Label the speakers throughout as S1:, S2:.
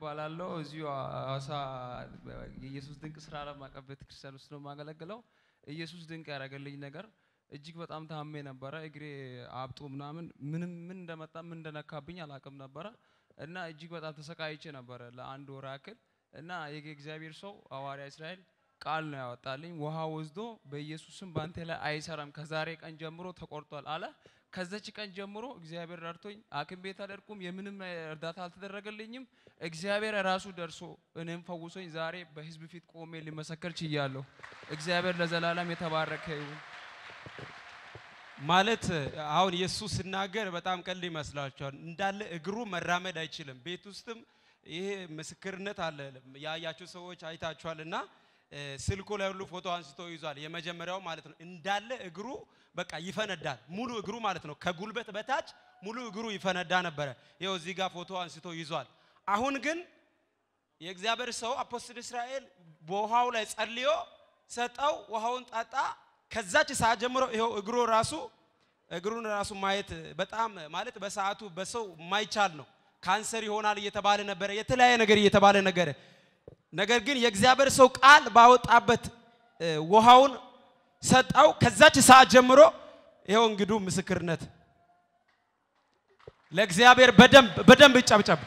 S1: እባላለሁ። እዚሁ ሐዋሳ የኢየሱስ ድንቅ ስራ ዓለም አቀፍ ቤተክርስቲያን ውስጥ ነው የማገለግለው። ኢየሱስ ድንቅ ያደረገልኝ ነገር እጅግ በጣም ታሜ ነበረ። እግሬ አብጦ ምናምን ምንም ምን እንደመጣ ምን እንደነካብኝ አላውቅም ነበረ እና እጅግ በጣም ተሰቃይቼ ነበረ ለአንድ ወር ያክል እና የእግዚአብሔር ሰው ሐዋርያ እስራኤል ቃል ነው ያወጣልኝ። ውሃ ወስዶ በኢየሱስም በአንተ ላይ አይሰራም ከዛሬ ቀን ጀምሮ ተቆርጧል አለ። ከዛች ቀን ጀምሮ እግዚአብሔር ረድቶኝ ሐኪም ቤት አልሄድኩም። የምንም እርዳታ አልተደረገልኝም። እግዚአብሔር ራሱ ደርሶ እኔም ፈውሶኝ ዛሬ በሕዝብ ፊት ቆሜ ሊመሰከር ችያለሁ። እግዚአብሔር ለዘላለም የተባረከ ይሁን።
S2: ማለት አሁን ኢየሱስ ሲናገር በጣም ቀልድ ይመስላችኋል። እንዳለ እግሩ መራመድ አይችልም። ቤት ውስጥም ይሄ ምስክርነት አለ። ያያችሁ ሰዎች አይታችኋል። እና ስልኩ ላይ ሁሉ ፎቶ አንስቶ ይዟል። የመጀመሪያው ማለት ነው። እንዳለ እግሩ በቃ ይፈነዳል። ሙሉ እግሩ ማለት ነው። ከጉልበት በታች ሙሉ እግሩ ይፈነዳ ነበረ። ይኸው እዚህ ጋር ፎቶ አንስቶ ይዟል። አሁን ግን የእግዚአብሔር ሰው አፖስትል እስራኤል በውሃው ላይ ጸልዮ ሰጠው። ውሃውን ጠጣ። ከዛች ሰዓት ጀምሮ ይኸው እግሩ ራሱ እግሩን ራሱ ማየት በጣም ማለት በሰዓቱ በሰው የማይቻል ነው። ካንሰር ይሆናል እየተባለ ነበረ፣ የተለያየ ነገር እየተባለ ነገረ። ነገር ግን የእግዚአብሔር ሰው ቃል ባወጣበት ውሃውን ሰጠው። ከዛች ሰዓት ጀምሮ ይኸው እንግዲህ ምስክርነት ለእግዚአብሔር በደንብ በደንብ ይጨብጨብ።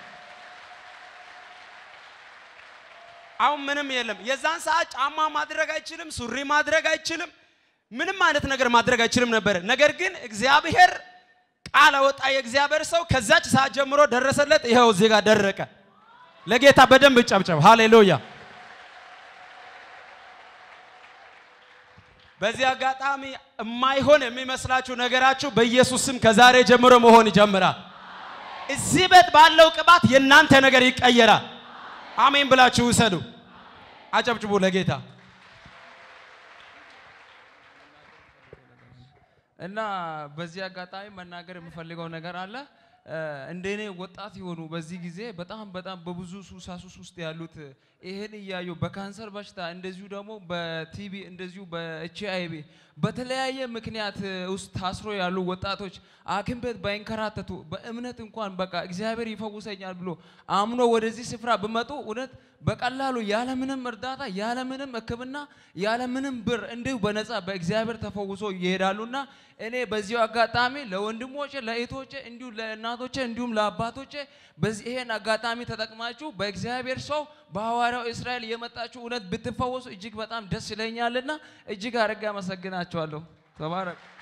S2: አሁን ምንም የለም። የዛን ሰዓት ጫማ ማድረግ አይችልም፣ ሱሪ ማድረግ አይችልም፣ ምንም አይነት ነገር ማድረግ አይችልም ነበር። ነገር ግን እግዚአብሔር ቃል አወጣ። የእግዚአብሔር ሰው ከዛች ሰዓት ጀምሮ ደረሰለት። ይኸው እዚህ ጋር ደረቀ። ለጌታ በደንብ ጨብጨብ። ሃሌሉያ። በዚህ አጋጣሚ የማይሆን የሚመስላችሁ ነገራችሁ በኢየሱስ ስም ከዛሬ ጀምሮ መሆን ይጀምራል። እዚህ ቤት ባለው ቅባት የእናንተ ነገር ይቀየራል። አሜን ብላችሁ ውሰዱ። አጨብጭቡ ለጌታ።
S1: እና በዚህ አጋጣሚ መናገር የምፈልገው ነገር አለ። እንደኔ ወጣት የሆኑ በዚህ ጊዜ በጣም በጣም በብዙ ሱሳሱስ ውስጥ ያሉት ይሄን እያዩ በካንሰር በሽታ እንደዚሁ ደግሞ በቲቢ እንደዚሁ በኤች አይ ቪ በተለያየ ምክንያት ውስጥ ታስሮ ያሉ ወጣቶች ሐኪም ቤት ባይንከራተቱ በእምነት እንኳን በቃ እግዚአብሔር ይፈውሰኛል ብሎ አምኖ ወደዚህ ስፍራ ብመጡ እውነት በቀላሉ ያለምንም እርዳታ ያለምንም ሕክምና ያለምንም ብር እንዲሁ በነፃ በእግዚአብሔር ተፈውሶ ይሄዳሉና እኔ በዚሁ አጋጣሚ ለወንድሞቼ ለእህቶቼ እንዲሁ ለእናቶቼ እንዲሁም ለአባቶቼ በዚህ ይሄን አጋጣሚ ተጠቅማችሁ በእግዚአብሔር ሰው በሐዋርያው እስራኤል የመጣችሁ እውነት ብትፈወሱ እጅግ በጣም ደስ ይለኛልና እጅግ አድርጌ አመሰግናችኋለሁ። ተባረክ።